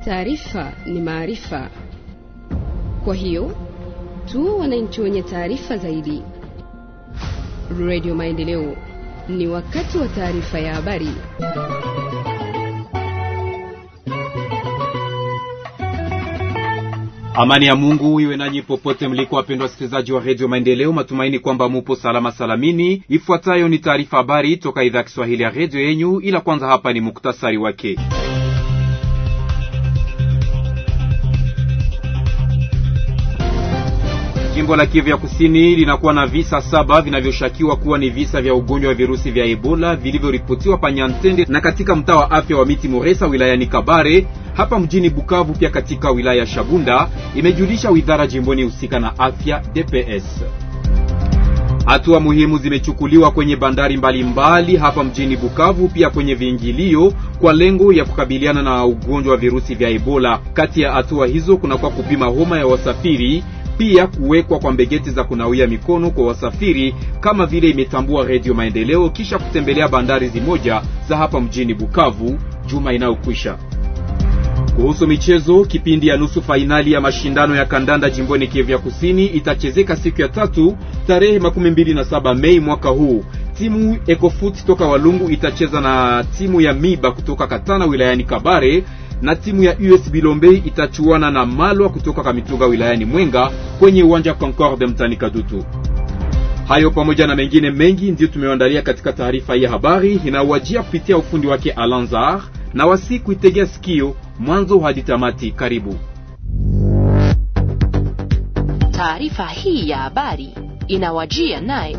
Taarifa ni maarifa, kwa hiyo tu wananchi wenye taarifa zaidi. Radio Maendeleo, ni wakati wa taarifa ya habari. Amani ya Mungu iwe nanyi popote mliko, wapendwa wasikilizaji wa redio Maendeleo. Matumaini kwamba mupo salama salamini. Ifuatayo ni taarifa habari toka idhaa ya Kiswahili ya redio yenyu, ila kwanza hapa ni muktasari wake. Jimbo la Kivu ya Kusini linakuwa na visa saba vinavyoshakiwa kuwa ni visa vya ugonjwa wa virusi vya Ebola vilivyoripotiwa Panyantende na katika mtaa wa afya wa Miti Moresa wilayani Kabare hapa mjini Bukavu, pia katika wilaya ya Shabunda, imejulisha wizara jimboni husika na afya DPS. Hatua muhimu zimechukuliwa kwenye bandari mbalimbali mbali hapa mjini Bukavu, pia kwenye viingilio kwa lengo ya kukabiliana na ugonjwa wa virusi vya Ebola. Kati ya hatua hizo kunakuwa kupima homa ya wasafiri pia kuwekwa kwa mbegeti za kunawia mikono kwa wasafiri kama vile imetambua Redio Maendeleo kisha kutembelea bandari zimoja za hapa mjini Bukavu juma inayokwisha. Kuhusu michezo, kipindi ya nusu fainali ya mashindano ya kandanda jimboni Kivu ya Kusini itachezeka siku ya tatu tarehe makumi mbili na saba Mei mwaka huu. Timu Ecofoot toka Walungu itacheza na timu ya Miba kutoka Katana wilayani Kabare na timu ya US Bilombe itachuana na Malwa kutoka Kamituga wilayani Mwenga kwenye uwanja Concorde mtani Kadutu. Hayo pamoja na mengine mengi ndiyo tumewaandalia katika taarifa hii ya habari inawajia kupitia ufundi wake Alanzar na wasi kuitegea sikio mwanzo hadi tamati. Karibu. Taarifa hii ya habari inawajia naye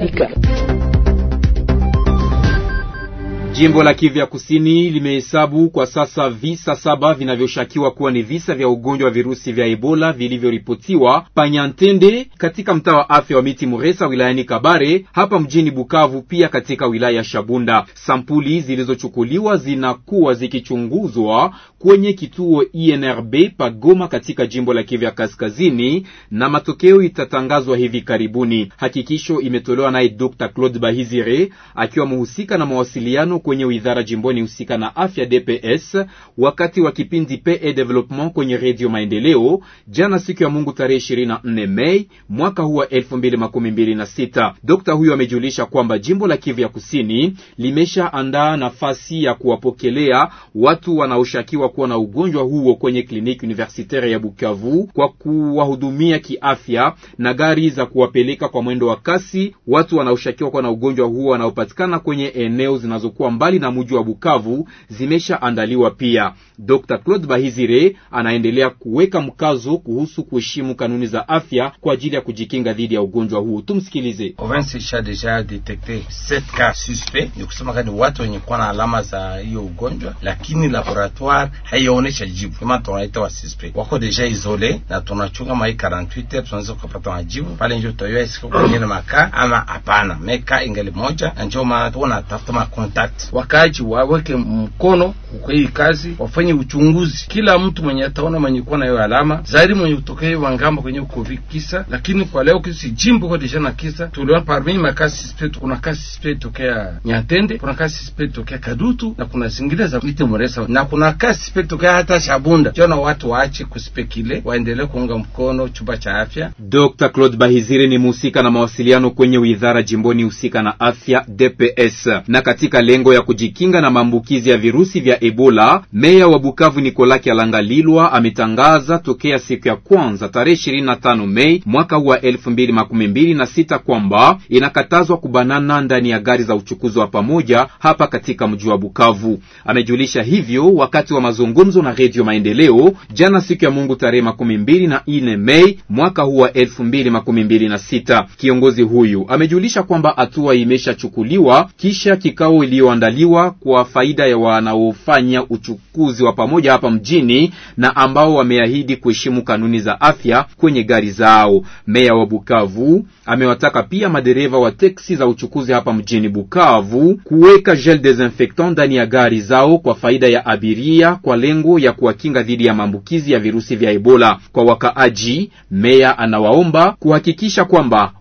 Jimbo la Kivu ya Kusini limehesabu kwa sasa visa saba vinavyoshakiwa kuwa ni visa vya ugonjwa wa virusi vya Ebola vilivyoripotiwa Panyantende katika mtaa wa afya wa Miti Muresa wilayani Kabare hapa mjini Bukavu, pia katika wilaya ya Shabunda. Sampuli zilizochukuliwa zinakuwa zikichunguzwa kwenye kituo INRB Pagoma katika jimbo la Kivu ya Kaskazini na matokeo itatangazwa hivi karibuni. Hakikisho imetolewa naye Dr. Claude Bahizire akiwa mhusika na mawasiliano kwenye wizara jimboni husika na afya DPS wakati wa kipindi PE Development kwenye redio Maendeleo jana siku ya Mungu tarehe 24 Mei mwaka huu wa 2026. Dokta huyo amejulisha kwamba jimbo la Kivu ya Kusini limeshaandaa nafasi ya kuwapokelea watu wanaoshakiwa kuwa na ugonjwa huo kwenye kliniki universitaire ya Bukavu kwa kuwahudumia kiafya na gari za kuwapeleka kwa mwendo wa kasi watu wanaoshakiwa kuwa na ugonjwa huo wanaopatikana kwenye eneo zinazokuwa mbali na mji wa Bukavu zimeshaandaliwa pia. Dr. Claude Bahizire anaendelea kuweka mkazo kuhusu kuheshimu kanuni za afya kwa ajili ya kujikinga dhidi ya ugonjwa huu. Tumsikilize. Province isha deja detekte 7 cas suspect, ni kusema kani watu wenye kuwa na alama za hiyo ugonjwa, lakini laboratoire haionyesha jibu kama tunaita wa suspect wako deja isole, na tunachunga mai 48 heures tunaweza kupata majibu pale, ndio tutayua isiko kwenye maka ama hapana. Meka ingali moja, na ndio maana tunatafuta ma contact wakaji waweke mkono kwa hii kazi, wafanye uchunguzi. Kila mtu mwenye ataona mwenye kuwa na hiyo alama zaidi, mwenye kutokea hiyo wangamba kwenye covid kisa, lakini kwa leo kisi jimbo kwa deja na kisa tuliona parmi makasi suspect, kuna kasi suspect tokea Nyatende, kuna kasi suspect tokea Kadutu na kuna zingine za Miti Muresa na kuna kasi suspect tokea hata Shabunda. Jona watu waache kuspekile, waendelee kuunga mkono chumba cha afya. Dr. Claude Bahizire ni mhusika na mawasiliano kwenye wizara jimboni husika na afya DPS na katika lengo ya kujikinga na maambukizi ya virusi vya Ebola, meya wa Bukavu Nicolas Kyalangalilwa ametangaza tokea siku ya kwanza tarehe 25 Mei mwaka huu wa 2026 kwamba inakatazwa kubanana ndani ya gari za uchukuzi wa pamoja hapa katika mji wa Bukavu. Amejulisha hivyo wakati wa mazungumzo na Radio Maendeleo jana siku ya Mungu tarehe makumi mbili na ine Mei mwaka huu wa 2026. Kiongozi huyu amejulisha kwamba hatua imeshachukuliwa kisha kikao iliyoandaliwa kwa faida ya wanaofanya uchukuzi wa pamoja hapa mjini na ambao wameahidi kuheshimu kanuni za afya kwenye gari zao. Meya wa Bukavu amewataka pia madereva wa teksi za uchukuzi hapa mjini Bukavu kuweka gel desinfectant ndani ya gari zao kwa faida ya abiria kwa lengo ya kuwakinga dhidi ya maambukizi ya virusi vya Ebola. Kwa wakaaji, meya anawaomba kuhakikisha kwamba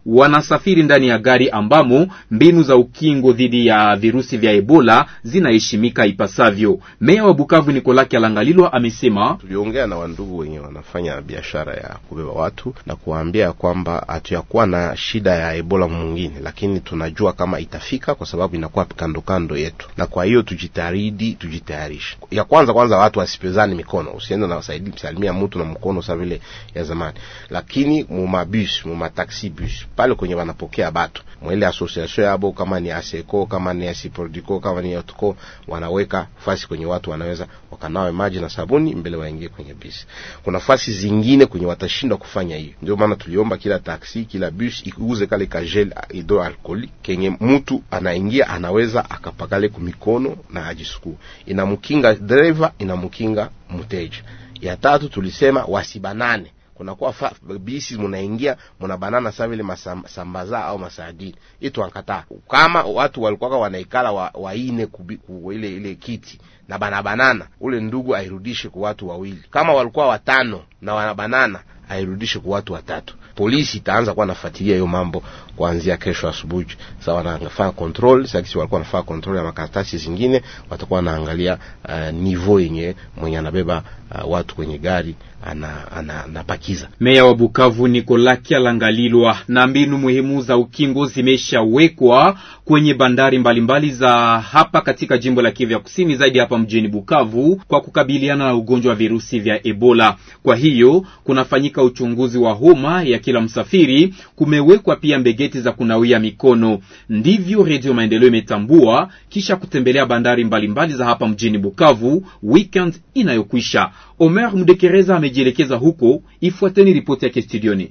wanasafiri ndani ya gari ambamo mbinu za ukingo dhidi ya virusi vya Ebola zinaheshimika ipasavyo. Meya wa Bukavu Nicolas Kyalangalilwa amesema, tuliongea na wandugu wenye wanafanya biashara ya kubeba watu na kuwaambia kwamba hatuyakuwa na shida ya Ebola mwingine, lakini tunajua kama itafika kwa sababu inakuwa kando kando yetu, na kwa hiyo tujitahidi, tujitayarishe. Ya kwanza kwanza, watu wasipezani mikono, usiende na wasaidi msalimia mtu na mkono sa vile ya zamani, lakini mumabus mumataxi bus pale kwenye wanapokea batu mwele association yabo, kama ni Aseco kama ni Asiprodico kama ni Yotco, wanaweka fasi kwenye watu wanaweza wakanawe maji na sabuni mbele waingie kwenye bisi. Kuna fasi zingine kwenye watashindwa kufanya hiyo, ndio maana tuliomba kila taxi kila bus iuze kale ka gel hydroalcoolique kenye mtu anaingia anaweza akapakale kumikono na ajisukue, inamkinga driver, inamkinga mteja. Ya tatu tulisema wasibanane kunakuwa bisi munaingia muna banana sa vile masambaza au masadini itu ankataa. Kama watu walikuwa wanaikala wa, waine kubi, ku, ile ile kiti na bana banana, ule ndugu airudishe kwa watu wawili. Kama walikuwa watano na wana banana airudishe kwa watu watatu. Polisi itaanza kuwa nafuatilia hiyo mambo kuanzia kesho asubuhi. Sasa wanafanya control, sasa kisi walikuwa wanafanya control ya makaratasi zingine, watakuwa wanaangalia uh, niveau yenye mwenye anabeba uh, watu kwenye gari ana anapakiza. Meya wa Bukavu Nicolas Kyalangalilwa. Na mbinu muhimu za ukingo zimeshawekwa kwenye bandari mbalimbali mbali za hapa katika jimbo la Kivu ya Kusini, zaidi hapa mjini Bukavu, kwa kukabiliana na ugonjwa wa virusi vya Ebola. Kwa hiyo kunafanyika uchunguzi wa homa ya kila msafiri, kumewekwa pia mbegeti za kunawia mikono. Ndivyo Redio Maendeleo imetambua kisha kutembelea bandari mbalimbali mbali za hapa mjini Bukavu weekend inayokwisha. Omer Mdekereza amejielekeza huko. Ifuateni ripoti yake studioni.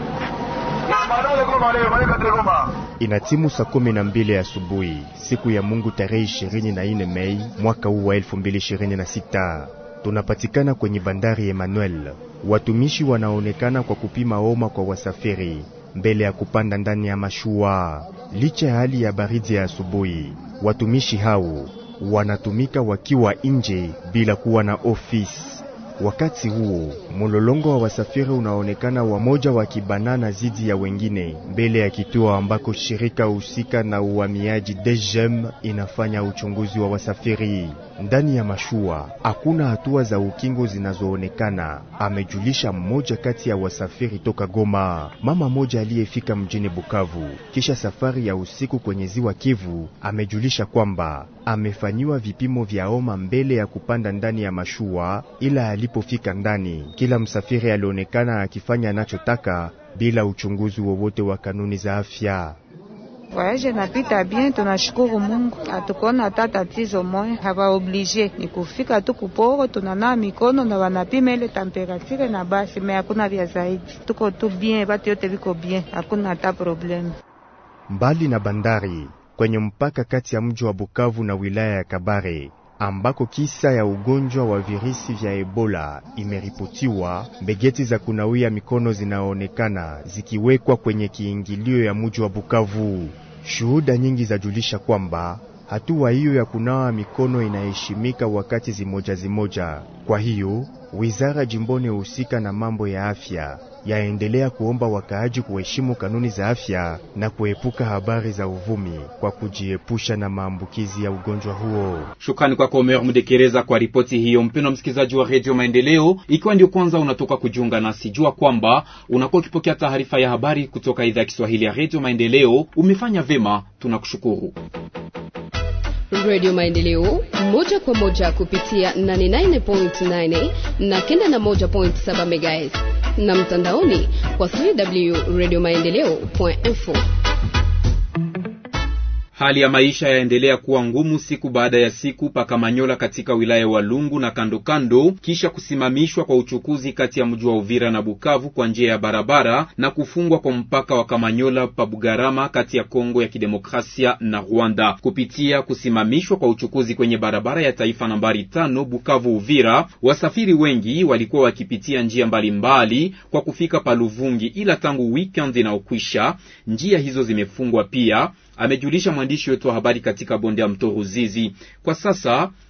Ina timu saa kumi na mbili asubuhi siku ya Mungu tarehe ishirini na nne Mei mwaka huu wa elfu mbili ishirini na sita. Tunapatikana kwenye bandari Emmanuel. Watumishi wanaonekana kwa kupima homa kwa wasafiri mbele ya kupanda ndani ya mashua. Licha ya hali ya baridi ya asubuhi, watumishi hao wanatumika wakiwa nje bila kuwa na ofisi. Wakati huo mulolongo wa wasafiri unaonekana wamoja wakibanana zidi ya wengine mbele ya kituo ambako shirika husika na uhamiaji DGM inafanya uchunguzi wa wasafiri. Ndani ya mashua hakuna hatua za ukingo zinazoonekana, amejulisha mmoja kati ya wasafiri toka Goma. Mama moja aliyefika mjini Bukavu kisha safari ya usiku kwenye ziwa Kivu amejulisha kwamba amefanyiwa vipimo vya homa mbele ya kupanda ndani ya mashua, ila alipofika ndani, kila msafiri alionekana akifanya anachotaka bila uchunguzi wowote wa kanuni za afya. Voyage napita bien, tunashukuru Mungu, hatukuona hata tatizo moya. Haba oblige ni kufika tu kuporo, tunanawa mikono na wanapima ile temperature na basi, me hakuna vya zaidi. Tuko tu bien, batu yote viko bien, hakuna hata probleme. Mbali na bandari kwenye mpaka kati ya mji wa Bukavu na wilaya ya Kabare ambako kisa ya ugonjwa wa virusi vya Ebola imeripotiwa, mbegeti za kunawia mikono zinaonekana zikiwekwa kwenye kiingilio ya mji wa Bukavu. Shuhuda nyingi zajulisha kwamba hatua hiyo ya kunawa mikono inaheshimika wakati zimoja zimoja. Kwa hiyo wizara jimboni husika na mambo ya afya yaendelea kuomba wakaaji kuheshimu kanuni za afya na kuepuka habari za uvumi kwa kujiepusha na maambukizi ya ugonjwa huo. Shukrani kwako Omer Mdekereza kwa ripoti hiyo. Mpendwa msikilizaji wa redio Maendeleo, ikiwa ndio kwanza unatoka kujiunga nasi, jua kwamba unakuwa ukipokea taarifa ya habari kutoka idhaa ya Kiswahili ya redio Maendeleo. Umefanya vema, tunakushukuru. Radio Maendeleo moja kwa moja kupitia 89.9 na 91.7 MHz na mtandaoni kwa www.radiomaendeleo.info. Hali ya maisha yaendelea kuwa ngumu siku baada ya siku pakamanyola katika wilaya ya Walungu na kando kando, kisha kusimamishwa kwa uchukuzi kati ya mji wa Uvira na Bukavu kwa njia ya barabara na kufungwa kwa mpaka wa Kamanyola pa Bugarama kati ya Kongo ya Kidemokrasia na Rwanda. Kupitia kusimamishwa kwa uchukuzi kwenye barabara ya taifa nambari tano Bukavu Uvira, wasafiri wengi walikuwa wakipitia njia mbalimbali mbali kwa kufika Paluvungi, ila tangu weekend inaokwisha njia hizo zimefungwa pia amejulisha mwandishi wetu wa habari katika bonde ya mto Ruzizi. Kwa sasa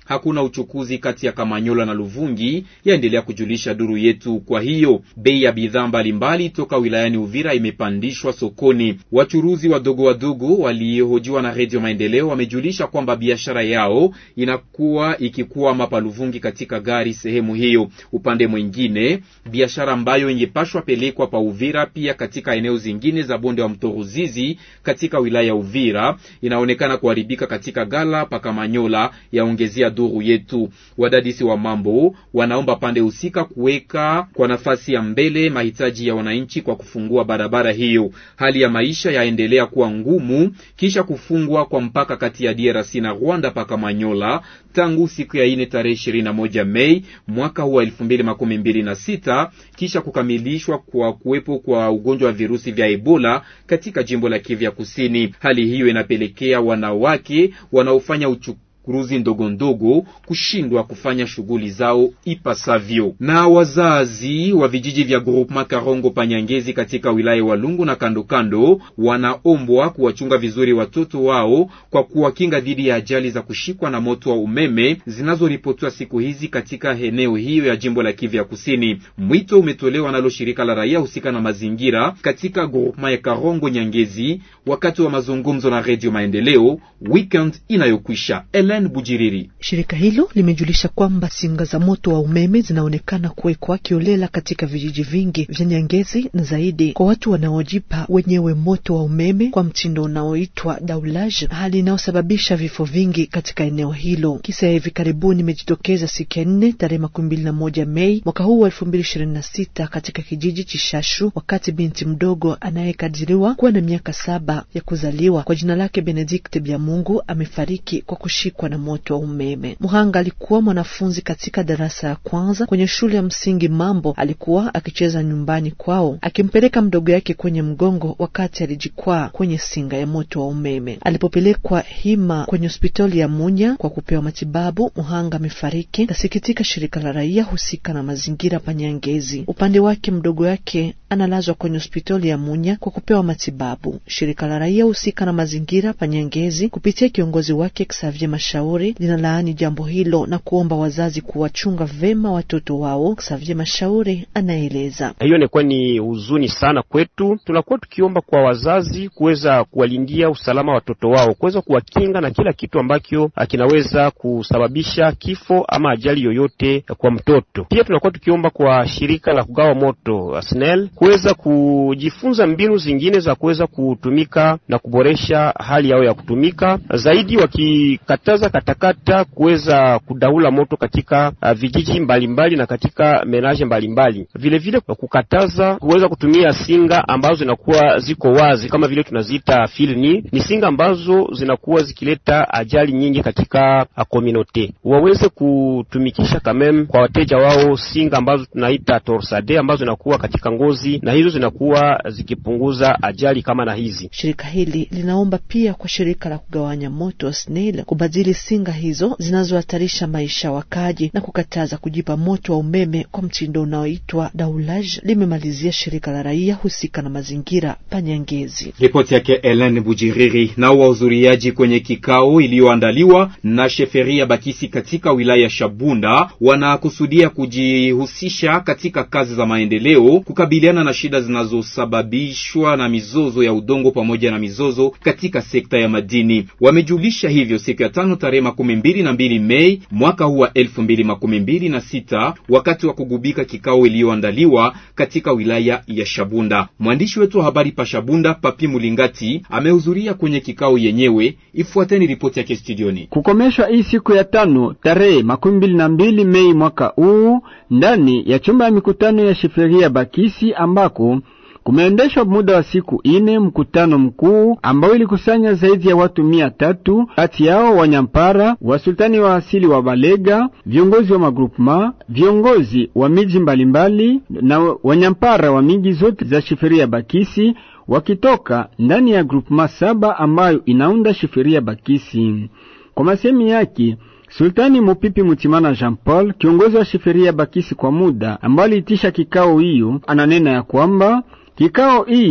hakuna uchukuzi kati ya Kamanyola na Luvungi, yaendelea kujulisha duru yetu. Kwa hiyo bei ya bidhaa mbalimbali toka wilayani Uvira imepandishwa sokoni. Wachuruzi wadogo wadogo waliohojiwa na Redio Maendeleo wamejulisha kwamba biashara yao inakuwa ikikuwa mapa Luvungi katika gari sehemu hiyo. Upande mwingine, biashara ambayo ingepashwa pelekwa pa Uvira pia katika eneo zingine za bonde wa mto Ruzizi katika wilaya ya Uvira inaonekana kuharibika katika gala pa Kamanyola, yaongezea duru yetu. Wadadisi wa mambo wanaomba pande husika kuweka kwa nafasi ya mbele mahitaji ya wananchi kwa kufungua barabara hiyo. Hali ya maisha yaendelea kuwa ngumu kisha kufungwa kwa mpaka kati ya DRC na Rwanda pa Kamanyola tangu siku ya ine tarehe ishirini na moja Mei mwaka huu wa elfu mbili makumi mbili na sita kisha kukamilishwa kwa kuwepo kwa ugonjwa wa virusi vya Ebola katika jimbo la Kivu ya Kusini. Hali hiyo inapelekea wanawake wanaofanya uchu kuruzi ndogo ndogo kushindwa kufanya shughuli zao ipasavyo. Na wazazi wa vijiji vya groupement Karongo Panyangezi katika wilaya Walungu na kando kando wanaombwa kuwachunga vizuri watoto wao kwa kuwakinga dhidi ya ajali za kushikwa na moto wa umeme zinazoripotiwa siku hizi katika eneo hiyo ya jimbo la Kivu ya Kusini. Mwito umetolewa nalo shirika la raia husika na mazingira katika groupement ya Karongo Nyangezi wakati wa mazungumzo na Radio Maendeleo weekend inayokwisha. Bujiriri. Shirika hilo limejulisha kwamba singa za moto wa umeme zinaonekana kuwekwa kiolela katika vijiji vingi vya Nyangezi na zaidi kwa watu wanaojipa wenyewe moto wa umeme kwa mtindo unaoitwa daulage, hali inayosababisha vifo vingi katika eneo hilo. Kisa ya hivi karibuni imejitokeza siku ya nne tarehe makumi mbili na moja Mei mwaka huu wa elfu mbili ishirini na sita katika kijiji Chishashu, wakati binti mdogo anayekadiriwa kuwa na miaka saba ya kuzaliwa kwa jina lake Benedict Byamungu amefariki kwa kushikwa na moto wa umeme. Muhanga alikuwa mwanafunzi katika darasa ya kwanza kwenye shule ya msingi Mambo. Alikuwa akicheza nyumbani kwao akimpeleka mdogo yake kwenye mgongo wakati alijikwaa kwenye singa ya moto wa umeme. Alipopelekwa hima kwenye hospitali ya Munya kwa kupewa matibabu, Muhanga amefariki. Nasikitika shirika la raia husika na mazingira Panyangezi. Upande wake mdogo wake analazwa kwenye hospitali ya Munya kwa kupewa matibabu. Shirika la raia husika na mazingira Panyangezi kupitia kiongozi wake Xavier Mashauri linalaani jambo hilo na kuomba wazazi kuwachunga vema watoto wao. Xavier Mashauri anaeleza. Hiyo inakuwa ni huzuni sana kwetu. Tunakuwa tukiomba kwa wazazi kuweza kuwalindia usalama watoto wao, kuweza kuwakinga na kila kitu ambacho kinaweza kusababisha kifo ama ajali yoyote kwa mtoto. Pia tunakuwa tukiomba kwa shirika la kugawa moto SNEL kuweza kujifunza mbinu zingine za kuweza kutumika na kuboresha hali yao ya kutumika zaidi, wakikataza katakata kuweza kudaula moto katika uh, vijiji mbalimbali mbali na katika menaje mbalimbali, vilevile kukataza kuweza kutumia singa ambazo zinakuwa ziko wazi kama vile tunaziita filni. Ni singa ambazo zinakuwa zikileta ajali nyingi katika komunote. Waweze kutumikisha kamem kwa wateja wao singa ambazo tunaita torsade ambazo zinakuwa katika ngozi na hizo zinakuwa zikipunguza ajali kama na hizi. Shirika hili linaomba pia kwa shirika la kugawanya moto SNEL kubadili singa hizo zinazohatarisha maisha wakaji na kukataza kujipa moto wa umeme kwa mtindo unaoitwa daulage, limemalizia shirika la raia husika na mazingira Panyangezi. Ripoti yake Ellen Bujiriri. Nao wahudhuriaji kwenye kikao iliyoandaliwa na sheferia Bakisi katika wilaya ya Shabunda wanakusudia kujihusisha katika kazi za maendeleo, kukabiliana na shida zinazosababishwa na mizozo ya udongo pamoja na mizozo katika sekta ya madini. Wamejulisha hivyo siku ya tano tarehe makumi mbili na mbili Mei mwaka huu wa elfu mbili makumi mbili na sita wakati wa kugubika kikao iliyoandaliwa katika wilaya ya Shabunda. Mwandishi wetu wa habari pa Shabunda, Papi Mulingati, amehudhuria kwenye kikao yenyewe. Ifuateni ripoti yake studioni. Kukomeshwa hii siku ya tano tarehe makumi mbili na mbili Mei mwaka huu ndani ya chumba ya mikutano ya sheferia Bakisi ambako kumeendeshwa muda wa siku ine mkutano mkuu ambao ilikusanya zaidi ya watu mia tatu, kati yao wanyampara, wasultani wa asili wa Balega, viongozi wa magrupema, viongozi wa miji mbalimbali na wanyampara wa miji zote za shiferia Bakisi wakitoka ndani ya grupema saba ambayo inaunda shiferia Bakisi. Kwa masemi yake Sultani Mupipi Mutimana Jean Paul, kiongozi wa shiferia Bakisi kwa muda, ambaye aliitisha kikao hiyo, ananena ya kwamba kikao hii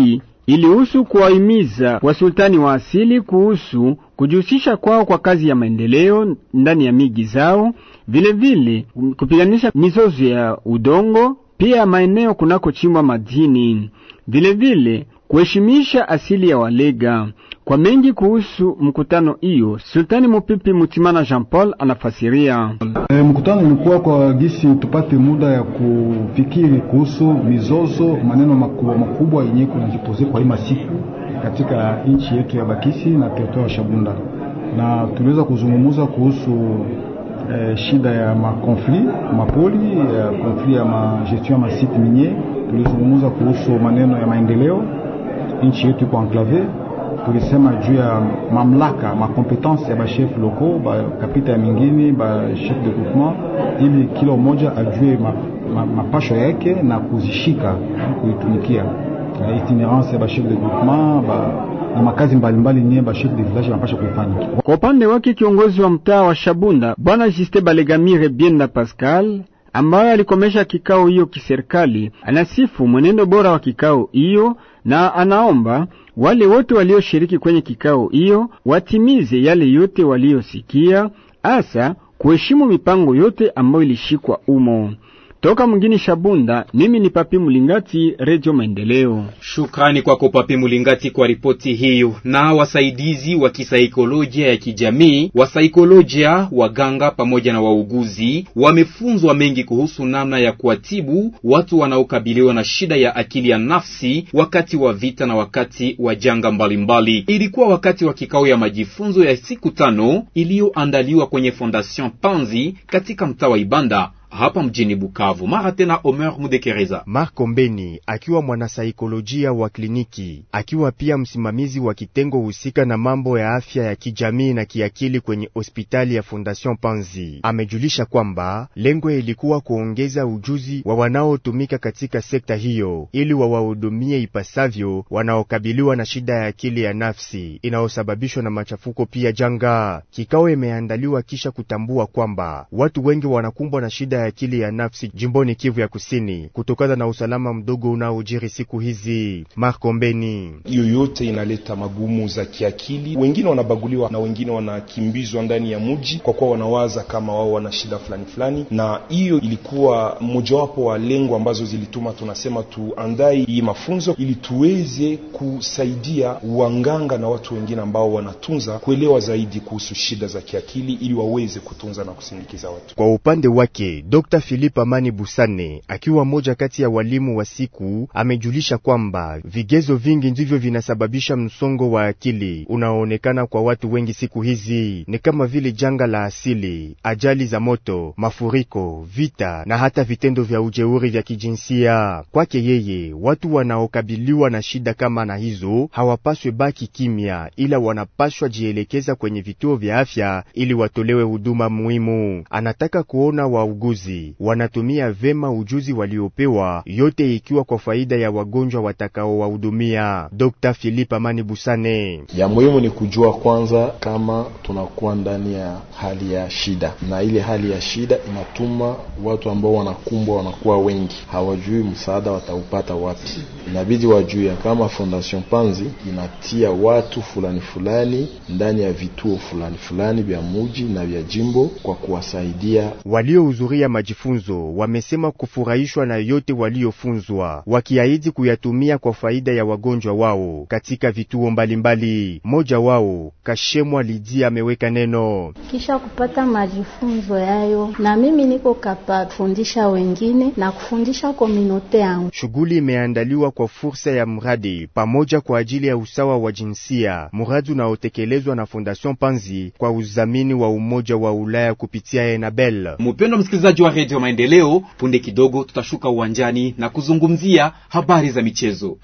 ilihusu kuwahimiza wasultani wa asili kuhusu kujihusisha kwao kwa kazi ya maendeleo ndani ya miji zao, vilevile kupiganisha mizozo ya udongo, pia maeneo kunakochimbwa madini, vilevile kuheshimisha asili ya Walega. Kwa mengi kuhusu mkutano hiyo, Sultani Mupipi Mutimana Jean Paul anafasiria. E, mkutano ulikuwa kwa gisi tupate muda ya kufikiri kuhusu mizozo, maneno makubwa makubwa yenye kunajipoze kwa hii masiku katika nchi yetu ya Bakisi na teritoria ya Shabunda, na tuliweza kuzungumza kuhusu e, shida ya makonflit mapoli ya konflit ya magestion ya masite minye. Tulizungumza kuhusu maneno ya maendeleo, nchi yetu iko enclave tulisema juu ya mamlaka makompetansi ya bashef loko bakapita ya mingine bashef de groupement, ili kila mmoja ajue mapasho ma, ma yake na kuzishika kuitumikia itinerance ya bashef de groupement ba, na makazi mbalimbali nye bashef de village wanapasha kuifanya. Kwa upande wake kiongozi wa mtaa wa Shabunda bwana Juste Balegamire Bienda Pascal ambaye alikomesha kikao hiyo kiserikali, anasifu mwenendo bora wa kikao hiyo na anaomba wale wote walioshiriki kwenye kikao hiyo watimize yale yote waliosikia, hasa kuheshimu mipango yote ambayo ilishikwa umo. Toka mgini Shabunda, mimi ni Papi Mulingati, Radio Maendeleo. Shukrani kwako Papi Mulingati kwa ripoti hiyo. Na wasaidizi wa kisaikolojia ya kijamii, wasaikolojia, waganga pamoja na wauguzi wamefunzwa mengi kuhusu namna ya kuwatibu watu wanaokabiliwa na shida ya akili ya nafsi wakati wa vita na wakati wa janga mbalimbali. Ilikuwa wakati wa kikao ya majifunzo ya siku tano iliyoandaliwa kwenye Fondation Panzi katika mtaa wa Ibanda hapa mjini Bukavu. Mara tena Omer Mudekereza. Marco Mbeni akiwa mwanasaikolojia wa kliniki, akiwa pia msimamizi wa kitengo husika na mambo ya afya ya kijamii na kiakili kwenye hospitali ya Fondation Panzi, amejulisha kwamba lengo ilikuwa kuongeza ujuzi wa wanaotumika katika sekta hiyo ili wawahudumie ipasavyo wanaokabiliwa na shida ya akili ya nafsi inayosababishwa na machafuko pia janga. Kikao imeandaliwa kisha kutambua kwamba watu wengi wanakumbwa na shida ya akili ya nafsi jimboni Kivu ya Kusini kutokana na usalama mdogo unaojiri siku hizi. Marco Mbeni: yoyote inaleta magumu za kiakili, wengine wanabaguliwa na wengine wanakimbizwa ndani ya mji kwa kuwa wanawaza kama wao wana shida fulani fulani, na hiyo ilikuwa mojawapo wa lengo ambazo zilituma tunasema tuandai hii mafunzo ili tuweze kusaidia wanganga na watu wengine ambao wanatunza kuelewa zaidi kuhusu shida za kiakili ili waweze kutunza na kusindikiza watu. Kwa upande wake Dr. Philip Amani Busane akiwa mmoja kati ya walimu wa siku amejulisha kwamba vigezo vingi ndivyo vinasababisha msongo wa akili unaoonekana kwa watu wengi siku hizi, ni kama vile janga la asili, ajali za moto, mafuriko, vita na hata vitendo vya ujeuri vya kijinsia. Kwake yeye, watu wanaokabiliwa na shida kama na hizo hawapaswe baki kimya, ila wanapaswa jielekeza kwenye vituo vya afya ili watolewe huduma muhimu. Anataka kuona wauguzi wanatumia vema ujuzi waliopewa, yote ikiwa kwa faida ya wagonjwa watakaowahudumia. Dr. Philip Amani Busane: ya muhimu ni kujua kwanza kama tunakuwa ndani ya hali ya shida, na ile hali ya shida inatuma watu ambao wanakumbwa wanakuwa wengi, hawajui msaada wataupata wapi. Inabidi wajue kama Fondation Panzi inatia watu fulani fulani ndani ya vituo fulani fulani vya muji na vya jimbo kwa kuwasaidia waliohudhuria majifunzo wamesema kufurahishwa na yote waliofunzwa, wakiahidi kuyatumia kwa faida ya wagonjwa wao katika vituo mbalimbali. Mmoja wao Kashemwa Lidia ameweka neno: kisha kupata majifunzo yayo, na mimi niko kapa kufundisha wengine na kufundisha komunote yangu. Shughuli imeandaliwa kwa fursa ya mradi pamoja kwa ajili ya usawa wa jinsia, mradi unaotekelezwa na Fondation Panzi kwa udhamini wa Umoja wa Ulaya kupitia Enabel. Mpendwa msikilizaji wa redio Maendeleo, punde kidogo tutashuka uwanjani na kuzungumzia habari za michezo.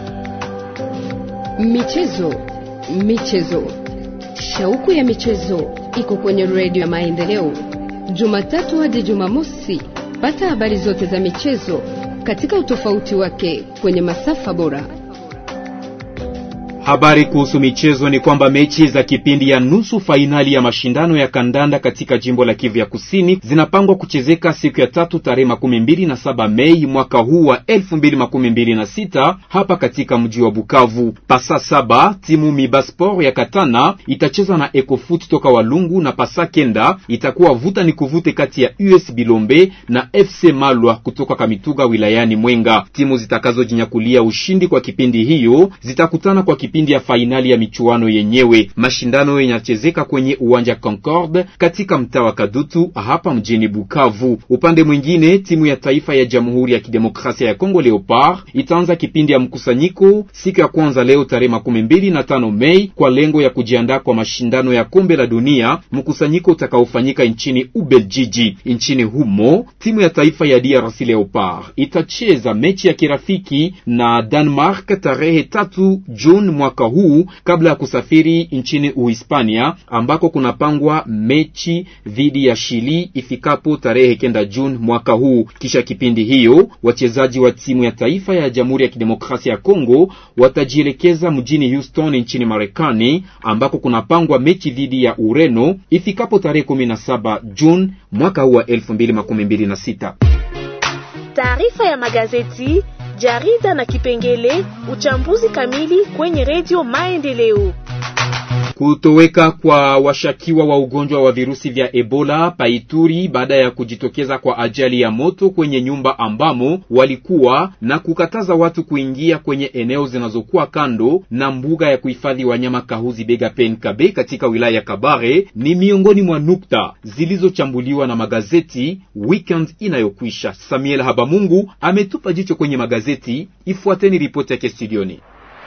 Michezo, michezo, shauku ya michezo iko kwenye redio ya Maendeleo, Jumatatu hadi Jumamosi. Pata habari zote za michezo katika utofauti wake kwenye masafa bora. Habari kuhusu michezo ni kwamba mechi za kipindi ya nusu fainali ya mashindano ya kandanda katika jimbo la Kivu ya Kusini zinapangwa kuchezeka siku ya tatu tarehe makumi mbili na saba Mei mwaka huu wa elfu mbili makumi mbili na sita hapa katika mji wa Bukavu. Pasa saba timu Mibasport ya Katana itacheza na Ecofoot toka Walungu na pasa kenda itakuwa vuta ni kuvute kati ya US Bilombe na FC Malwa kutoka Kamituga wilayani Mwenga. Timu zitakazojinyakulia ushindi kwa kipindi hiyo zitakutana kwa kipindi ya fainali ya michuano yenyewe. Mashindano yanachezeka kwenye uwanja Concorde katika mtaa wa Kadutu hapa mjini Bukavu. Upande mwingine, timu ya taifa ya Jamhuri ya Kidemokrasia ya Kongo Leopard itaanza kipindi ya mkusanyiko siku ya kwanza leo tarehe makumi mbili na tano Mei kwa lengo ya kujiandaa kwa mashindano ya kombe la dunia, mkusanyiko utakaofanyika nchini Ubeljiji. Nchini humo timu ya taifa ya DRC Leopard itacheza mechi ya kirafiki na Denmark tarehe tatu Juni mwaka huu kabla ya kusafiri nchini Uhispania ambako kunapangwa mechi dhidi ya Chili ifikapo tarehe kenda Juni mwaka huu. Kisha kipindi hiyo wachezaji wa timu ya taifa ya Jamhuri ya Kidemokrasia ya Kongo watajielekeza mjini Houston nchini Marekani ambako kunapangwa mechi dhidi ya Ureno ifikapo tarehe 17 Juni mwaka huu wa 2026. Taarifa ya magazeti, jarida na kipengele uchambuzi kamili kwenye redio Maendeleo. Kutoweka kwa washakiwa wa ugonjwa wa virusi vya Ebola paituri baada ya kujitokeza kwa ajali ya moto kwenye nyumba ambamo walikuwa na kukataza watu kuingia kwenye eneo zinazokuwa kando na mbuga ya kuhifadhi wanyama Kahuzi Bega Penkabe katika wilaya ya Kabare ni miongoni mwa nukta zilizochambuliwa na magazeti weekend inayokwisha. Samuel Habamungu ametupa jicho kwenye magazeti. Ifuateni ripoti yake studioni.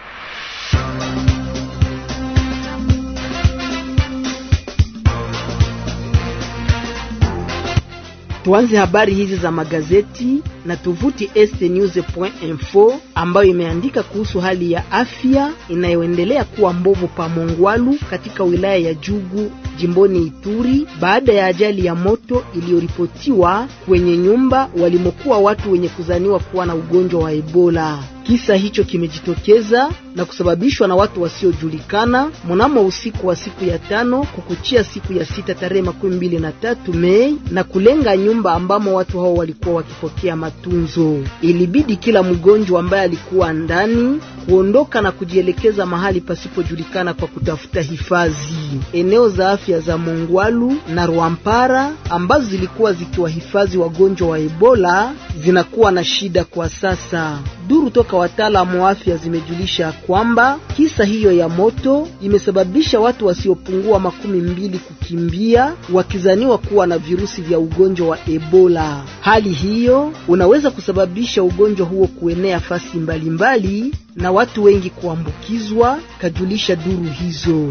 Tuanze habari hizi za magazeti na tovuti estnews.info ambayo imeandika kuhusu hali ya afya inayoendelea kuwa mbovu pa Mongwalu katika wilaya ya Jugu jimboni Ituri baada ya ajali ya moto iliyoripotiwa kwenye nyumba walimokuwa watu wenye kuzaniwa kuwa na ugonjwa wa Ebola. Kisa hicho kimejitokeza na kusababishwa na watu wasiojulikana mnamo usiku wa siku ya tano kukuchia siku ya sita tarehe makumi mbili na tatu Mei na kulenga nyumba ambamo watu hao walikuwa wakipokea matunzo. Ilibidi kila mgonjwa ambaye alikuwa ndani kuondoka na kujielekeza mahali pasipojulikana kwa kutafuta hifadhi. Eneo za afya za Mongwalu na Rwampara ambazo zilikuwa zikiwahifadhi wagonjwa wa Ebola zinakuwa na shida kwa sasa. Duru toka wataalamu wa afya zimejulisha kwamba kisa hiyo ya moto imesababisha watu wasiopungua makumi mbili kukimbia wakizaniwa kuwa na virusi vya ugonjwa wa Ebola. Hali hiyo unaweza kusababisha ugonjwa huo kuenea fasi mbalimbali mbali, na watu wengi kuambukizwa, kajulisha duru hizo.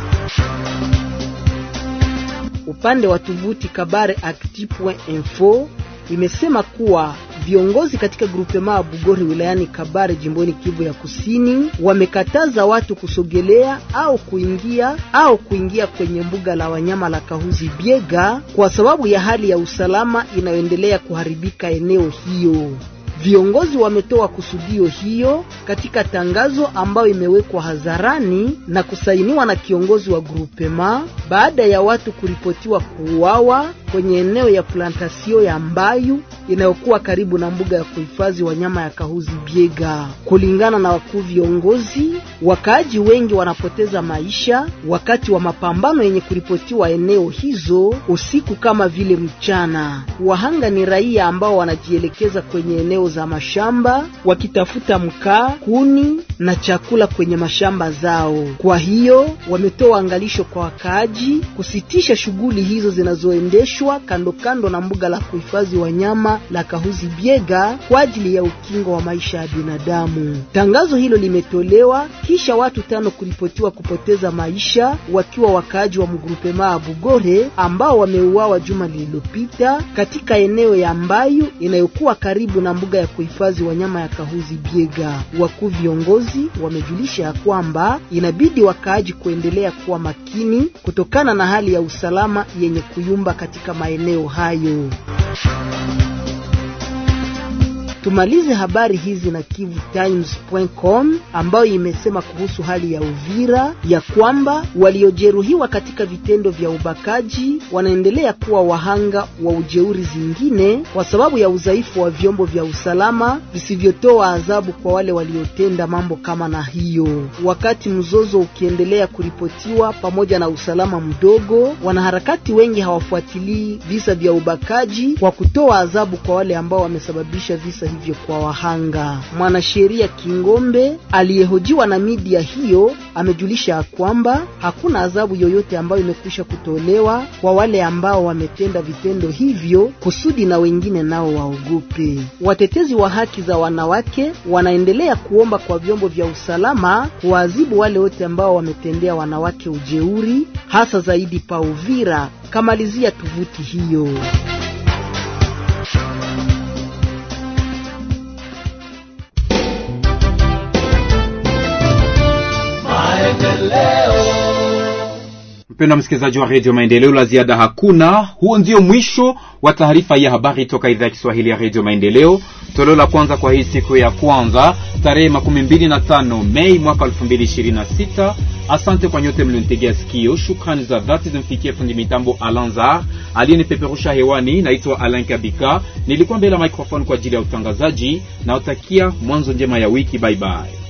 Upande wa tovuti Kabare Actu.info imesema kuwa viongozi katika grupema Bugori wilayani Kabare jimboni Kivu ya Kusini wamekataza watu kusogelea au kuingia au kuingia kwenye mbuga la wanyama la Kahuzi Biega kwa sababu ya hali ya usalama inayoendelea kuharibika eneo hiyo. Viongozi wametoa kusudio hiyo katika tangazo ambayo imewekwa hadharani na kusainiwa na kiongozi wa grupema baada ya watu kuripotiwa kuuawa kwenye eneo ya plantasio ya Mbayu inayokuwa karibu na mbuga ya kuhifadhi wanyama ya Kahuzi Biega. Kulingana na wakuu viongozi, wakaaji wengi wanapoteza maisha wakati wa mapambano yenye kuripotiwa eneo hizo usiku kama vile mchana. Wahanga ni raia ambao wanajielekeza kwenye eneo za mashamba wakitafuta mkaa, kuni na chakula kwenye mashamba zao. Kwa hiyo wametoa angalisho kwa wakaaji kusitisha shughuli hizo zinazoendeshwa kando kando na mbuga la kuhifadhi wanyama la Kahuzi Biega kwa ajili ya ukingo wa maisha ya binadamu. Tangazo hilo limetolewa kisha watu tano kuripotiwa kupoteza maisha wakiwa wakaaji wa mgrupema ya Bugore ambao wameuawa juma lililopita katika eneo ya Mbayu inayokuwa karibu na mbuga ya kuhifadhi wanyama ya Kahuzi Biega. Wakuu viongozi wamejulisha ya kwamba inabidi wakaaji kuendelea kuwa makini kutokana na hali ya usalama yenye kuyumba katika maeneo hayo. Tumalize habari hizi na KivuTimes.com ambayo imesema kuhusu hali ya Uvira ya kwamba waliojeruhiwa katika vitendo vya ubakaji wanaendelea kuwa wahanga wa ujeuri zingine kwa sababu ya udhaifu wa vyombo vya usalama visivyotoa adhabu kwa wale waliotenda mambo kama na hiyo. Wakati mzozo ukiendelea kuripotiwa pamoja na usalama mdogo, wanaharakati wengi hawafuatilii visa vya ubakaji kwa kutoa adhabu kwa wale ambao wamesababisha visa hivyo kwa wahanga. Mwanasheria Kingombe aliyehojiwa na media hiyo amejulisha kwamba hakuna adhabu yoyote ambayo imekwisha kutolewa kwa wale ambao wametenda vitendo hivyo kusudi na wengine nao waogope. Watetezi wa haki za wanawake wanaendelea kuomba kwa vyombo vya usalama kuwaadhibu wale wote ambao wametendea wanawake ujeuri, hasa zaidi pa Uvira. Kamalizia tovuti hiyo. Mpendwa msikilizaji wa redio Maendeleo, la ziada hakuna. Huo ndio mwisho wa taarifa ya habari toka idhaa ya Kiswahili ya redio Maendeleo, toleo la kwanza kwa hii siku ya kwanza tarehe makumi mbili na tano Mei mwaka elfu mbili ishirini na sita. Asante kwa nyote mlionitegea sikio. Shukrani za dhati zimfikie fundi mitambo Alanzar aliyenipeperusha hewani. Naitwa Alain Kabika, nilikuwa mbele ya microphone kwa ajili ya utangazaji. Naotakia mwanzo njema ya wiki. Bye bye.